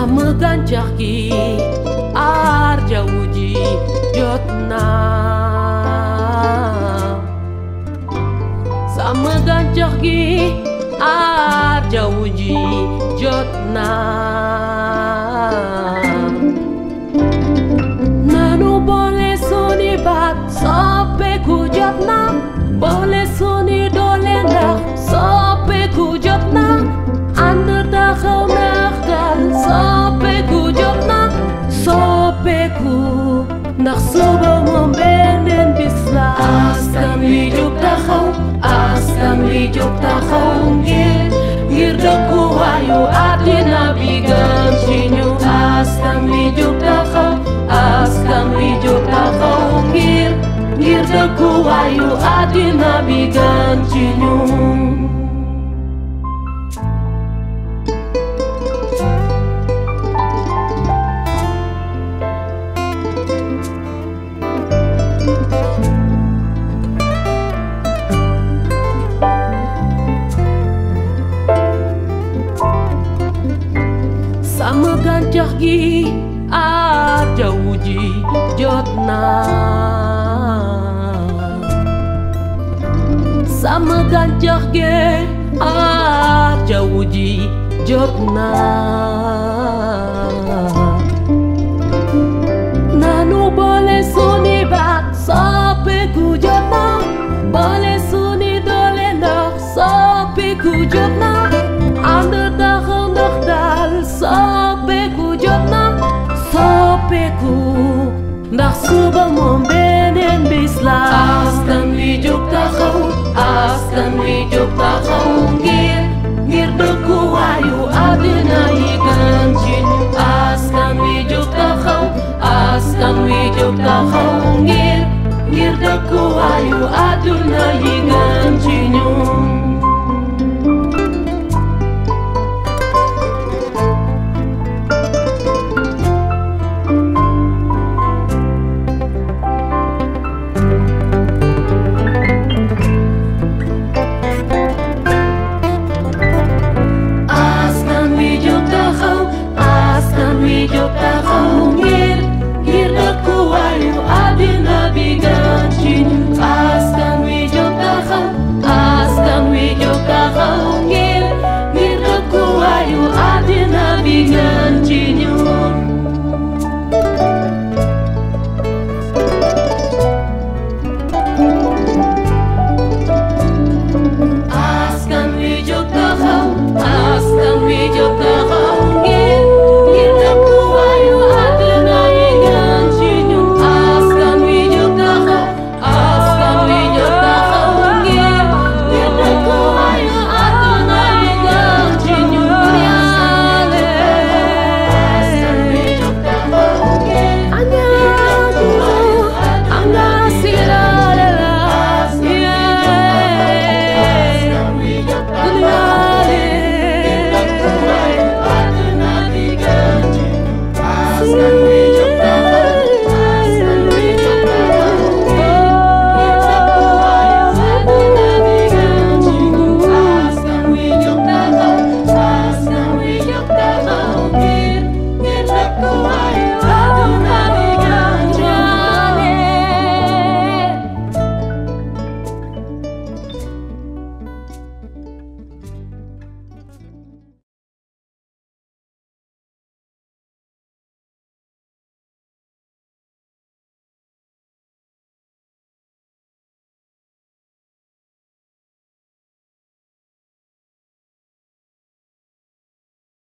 sàmm gàncax gi aar jaww ji jot naa sàmm gàncax gi aar jaww ji jot naa nanu boole suni baat soppeeku jot na boole suni doole ndax soppeeku jot na ànd taxaw ndax dal soppeeku jot na soppeeku ndax suba moom beneen bis la askan wi jóg taxaw askan wi jóg taxaw ngir ngir dëkkuwaayu àddina bi gën ci ñu askan wi jóg taxaw askan wi jóg taxaw ngir ngir dëkkuwaayu àddina bi gën ci ñun sàmm gàncax gi aar jaww ji jot naa sàmm gàncax gi aar jaww ji jot naa nanu boole suni baat soppeeku jot na boole suni doole ndax soppeeku jot na ànd taxaw ndax daal soppeeku jot na soppeeku ndax suba moom beneen bis la askan wi jóg taxaw askan wi jóg taxaw ngir ngir dëkkuwaayu àddina yi gën ci ñu askan wi jóg taxaw askan wi jóg taxaw ngir ngir dëkkuwaayu àddina yi gën ci ñun askan wi jóg taxaw askan wi jóg taxaw ngir ngir dëkkuwaayu àddina bi gën ci ñun askan wi jóg taxaw askan wi jóg taxaw ngir ngir dëkkuwaayu àddina bi gën